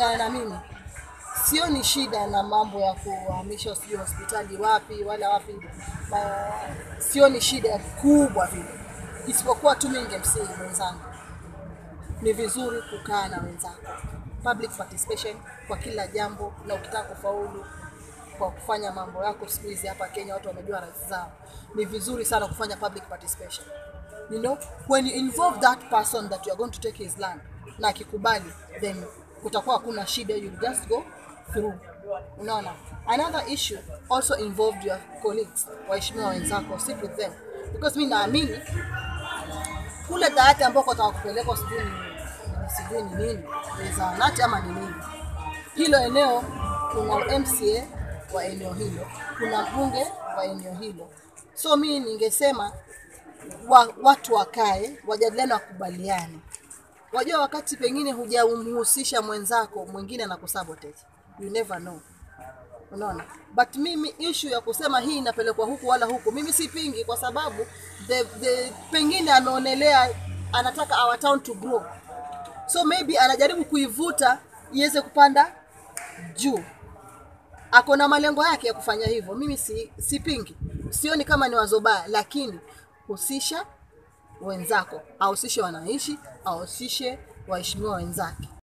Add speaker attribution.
Speaker 1: kulingana na mimi sioni shida na mambo ya kuhamisha sijui hospitali wapi wala wapi ma, sioni shida kubwa vile isipokuwa tu mimi ningemsihi mwenzangu ni vizuri kukaa na wenzako public participation kwa kila jambo na ukitaka kufaulu kwa kufanya mambo yako siku hizi hapa Kenya watu wamejua rights zao ni vizuri sana kufanya public participation you know when you involve that person that you are going to take his land na akikubali then kutakuwa hakuna shida you just go through unaona another issue also involved your colleagues waheshimiwa wenzako sit with them because mi naamini kule dawati ambako watakupeleka sijui ni sijui ni nini ni zahanati ama ni nini hilo eneo kuna mca wa eneo hilo kuna mbunge wa eneo hilo so mi ningesema wa, watu wakae wajadiliane wakubaliane wajua wakati pengine hujamhusisha mwenzako mwingine na kusabotage you never know unaona but mimi issue ya kusema hii inapelekwa huku wala huku mimi sipingi kwa sababu the, the, pengine ameonelea anataka our town to grow so maybe anajaribu kuivuta iweze kupanda juu ako na malengo yake ya kufanya hivyo mimi si, sipingi sioni kama ni wazo baya lakini husisha wenzako ahusishe wananchi ahusishe waheshimiwa wenzake